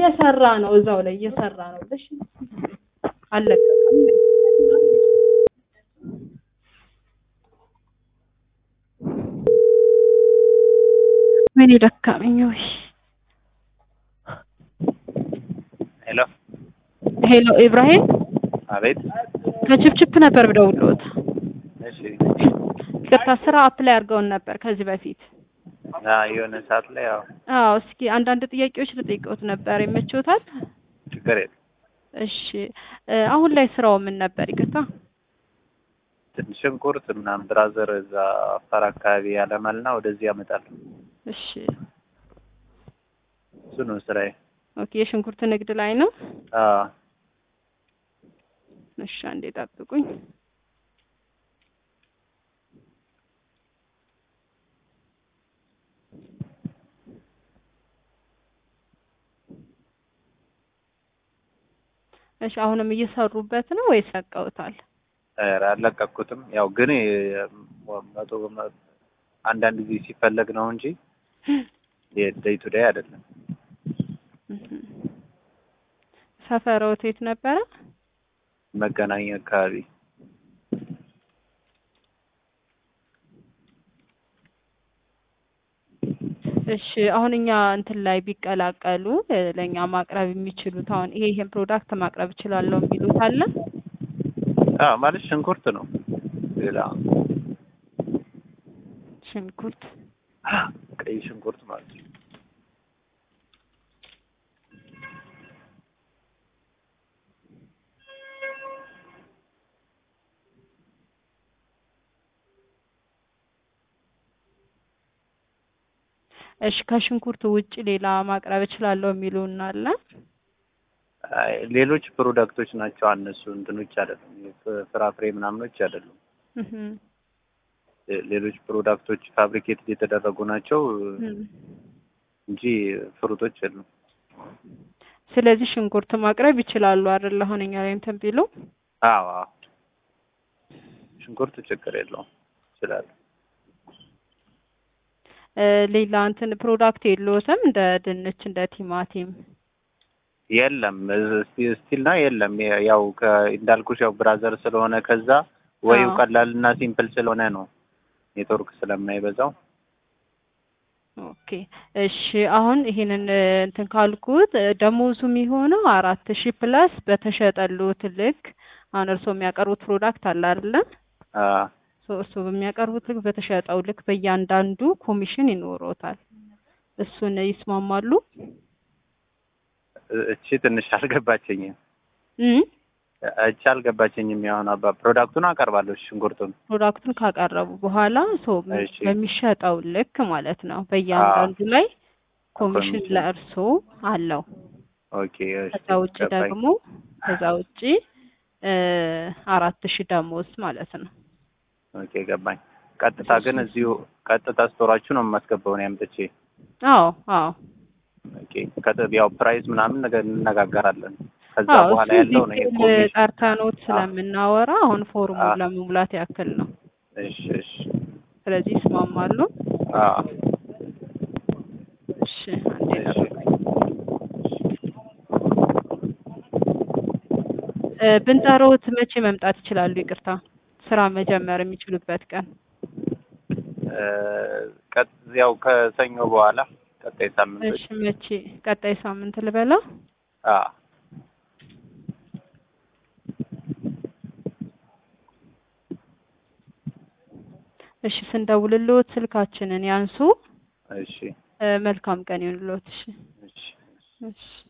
እየሰራ ነው፣ እዛው ላይ እየሰራ ነው። እሺ አልለቀቀም። ምን ደካመኝ ወይ ሄሎ ሄሎ ኢብራሂም አቤት። ከችፕችፕ ነበር ብደውልዎት። እሺ ይቅርታ ስራ አፕላይ አድርገውን ነበር ከዚህ በፊት። አ የሆነ ሰዓት ላይ ያው አዎ እስኪ አንዳንድ ጥያቄዎች ልጠይቅዎት ነበር፣ ይመችዎታል? ችግር የለም። እሺ እ አሁን ላይ ስራው ምን ነበር? ይቅርታ ትንሽ ሽንኩርት ምናምን ብራዘር እዛ አፋር አካባቢ ያለማልና ወደዚህ ያመጣል። እሺ እሱ ነው ስራዬ። ኦኬ የሽንኩርት ንግድ ላይ ነው። አ እሺ አንዴ ጠብቁኝ። እሺ አሁንም እየሰሩበት ነው ወይስ ለቀውታል? ኧረ አልለቀኩትም። ያው ግን የ- መቶ በመ- አንዳንድ ጊዜ ሲፈለግ ነው እንጂ የደይ ቱ ዴይ አይደለም። እህም። ሰፈርዎት የት ነበረ? መገናኛ አካባቢ እሺ አሁን እኛ እንትን ላይ ቢቀላቀሉ እ ለእኛ ማቅረብ የሚችሉት አሁን ይሄ ይሄን ፕሮዳክት ማቅረብ እችላለሁ የሚሉት አለ? አ ማለት ሽንኩርት ነው። ሌላ ሽንኩርት ቀይ ሽንኩርት ማለት ነው። እሺ ከሽንኩርት ውጭ ሌላ ማቅረብ እችላለሁ የሚሉን አለ? አይ ሌሎች ፕሮዳክቶች ናቸው እነሱ እንትኖች አይደሉም። የፍ- ፍራፍሬ ምናምኖች አይደሉም። እህም። ሌ- ሌሎች ፕሮዳክቶች ፋብሪኬት የተደረጉ ናቸው እህም። እንጂ ፍሩቶች የሉም። ስለዚህ ሽንኩርት ማቅረብ ይችላሉ አይደል? አሁን እኛ ላይ እንትን ቢሉ አዎ አዎ። ሽንኩርት ችግር የለውም ይችላል። እ ሌላ እንትን ፕሮዳክት የለዎትም እንደ ድንች እንደ ቲማቲም? የለም ስቲል ነው የለም። የ- ያው ከ- እንዳልኩሽ ያው ብራዘር ስለሆነ ከዛ ወይው አዎ። ቀላል እና ሲምፕል ስለሆነ ነው ኔትወርክ ስለማይበዛው። ኦኬ እሺ አሁን ይሄንን እ እንትን ካልኩት እ ደሞዙ የሚሆነው አራት ሺህ ፕላስ በተሸጠልዎት ልክ አሁን እርስዎ የሚያቀርቡት ፕሮዳክት አለ አይደለ? አ ሶ እርስዎ በሚያቀርቡት ልክ በተሸጠው ልክ በእያንዳንዱ ኮሚሽን ይኖሮታል። እሱን ይስማማሉ? እ- እቺ ትንሽ አልገባቸኝም። እ እቺ አልገባቸኝም። ያሁን አባ ፕሮዳክቱን አቀርባለሁ ሽንኩርቱን ፕሮዳክቱን ካቀረቡ በኋላ ሶ እሺ። በሚሸጠው ልክ ማለት ነው በእያንዳንዱ ላይ ኮሚሽን ኮሚሽን። ለእርስዎ አለው። ኦኬ እሺ ከዛ ውጭ ገባኝ። ደግሞ ከዛ ውጭ እ አራት ሺህ ደሞዝ ማለት ነው። ኦኬ ገባኝ። ቀጥታ ግን እዚሁ ቀጥታ ስቶራችሁ ነው የማስገባው ነው ያምጥቼ። አዎ አዎ ኦኬ ከተ- ያው ፕራይስ ምናምን ነገር እንነጋገራለን። ከዛ አዎ በኋላ እሱ ያለው ነው ዲቴል የኮሚሽን። ጠርተኖት ስለምናወራ አሁን ፎርሙን አዎ። ለመሙላት ያክል ነው። እሺ እሺ ስለዚህ ይስማማሉ? አዎ እሺ አንዴ እሺ ጠብቁኝ። እ ብንጠራዎት መቼ መምጣት ይችላሉ? ይቅርታ ስራ መጀመር የሚችሉበት ቀን እ ቀጥ ያው ከሰኞ በኋላ ቀጣይ ሳምንቶች እሺ መቼ? ቀጣይ ሳምንት ልበላ? አ እሺ ስንደውልልዎት ስልካችንን ያንሱ። እሺ እ መልካም ቀን ይሁንልዎት። እሺ እሺ እሺ